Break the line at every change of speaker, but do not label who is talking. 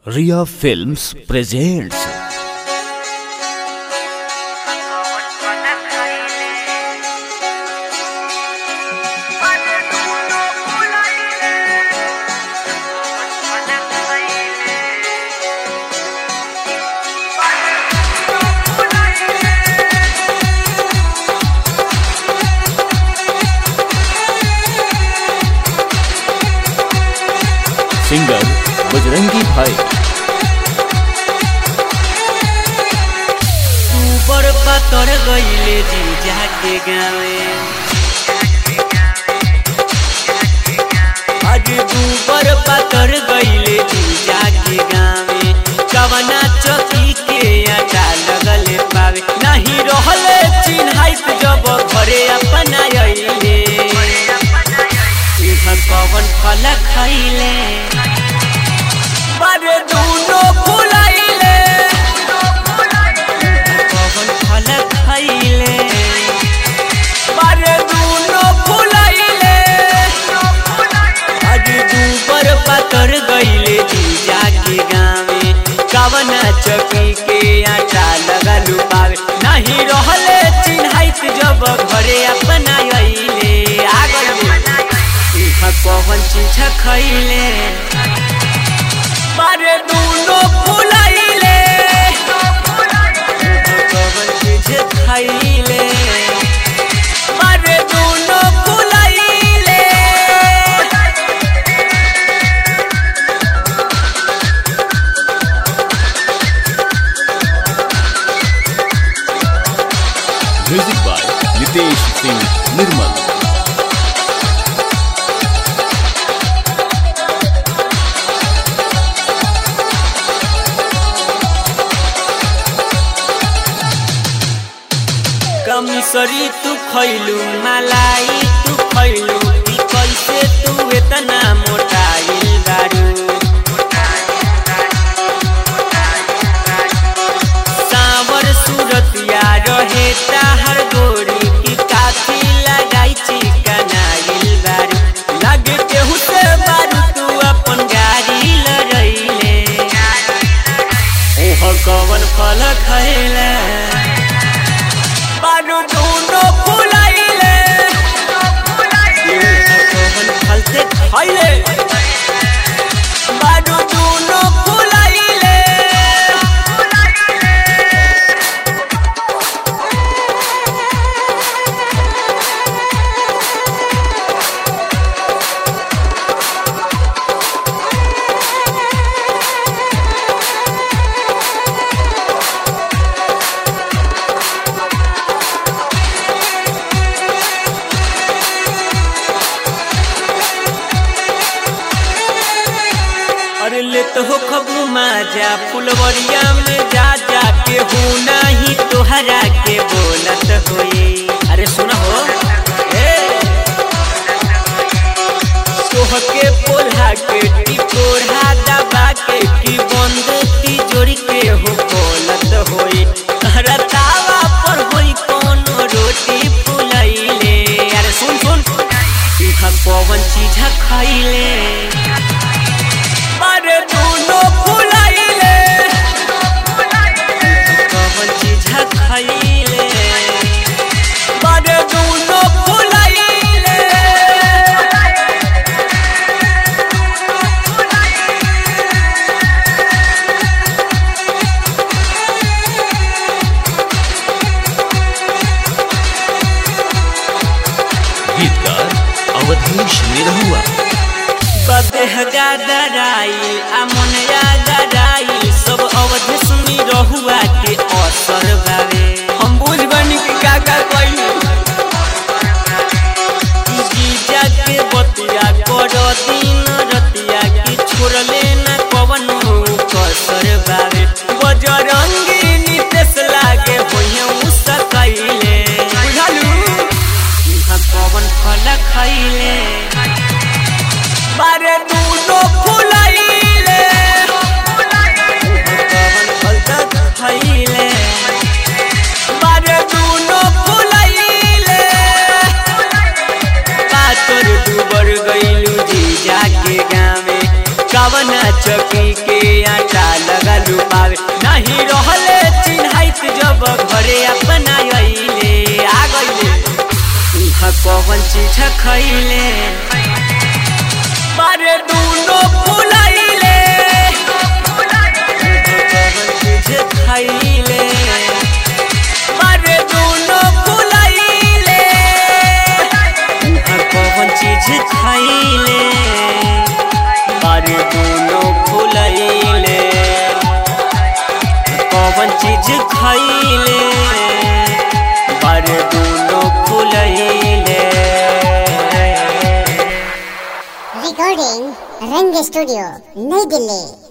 रिया films presents singer Bajrangi Bhai
ऊपर पातर गईले जीजा के गावे आज ऊपर पातर गईले जीजा के गावे कवना चौकी के आटा लगल पावे नहीं रहले चिन्हाइत जब घरे अपना अइले इधर कवन फल खइले बारे दूनो फुलाइले कवन फल खइले बारे दूनो फुलाइले आज दूबर पातर गइले जीजा के गावे कवन चकी के आटा लगल पावे नहीं रहले चिन्हाइत जब घरे अपना अइले आ गइले इहा कवन चीज खइले बारे दूनो फुलाइले कवन चीज खइले बारे दूनो फुलाइले
म्यूजिक बाय नितेश सिंह निर्मल
कमिसरी तू खैलू मलाई तू खैलू ई कैसे तू इतना मोटाइल बारू सावर सूरतिया रहे ताहर गोरी की काफी लगाई चिकनाइल बारू लगे केहू से बारू तू अपन गाड़ी लड़ैले ओह कवन फल खैले बारू दूनो फुलाइले कवन फल से खैले बारू दूनो फुलाइले अरे ले तो हो खबू माजा फुलवरिया में जा जा के हो नहीं तोहरा के बोलत होए अरे सुन हो ए सोह के पोल्हा के टिकोढ़ा दबा के की बंद तिजोरी के हो बोलत होए तहरा तावा पर होई कोनो रोटी फुलैले अरे सुन सुन इहा पवन चीज खइले बारे दूनो फुलाइले कवन चीज खइले बारे दूनो फुलाइले
गीतकार अवधेश निरहुआ
बदेह गादराई अमनिया गदाई सब अवधि सुनी रहुआ के असर बावे हम बुझ बनी कि का का कइली जीजा के बतिया कर दिन रतिया की छोड़ले न कवन कसर बावे बजरंगी नितेश लागे होइए उसकैले बुझलू इहाँ कवन फल खैले बारे दूनो फुलाइले कवन फल तक खइले बारे दूनो फुलाइले पातर डूबर गइलू जीजा के गावे कवन चक पी के आटा लगल पावे नहीं रहले चिन्हाइत जब घरे अपना अइले आ गइले इहा कौन चीज खइले बारे दूनो फुलाइले कौन चीज खइले बारे दूनो फुलाइले इहा कौन चीज खइले बारे दूनो फुलाइले कौन चीज खइले बारे दूनो फुलाइले
Recording Rang Studio, Nई Delhi.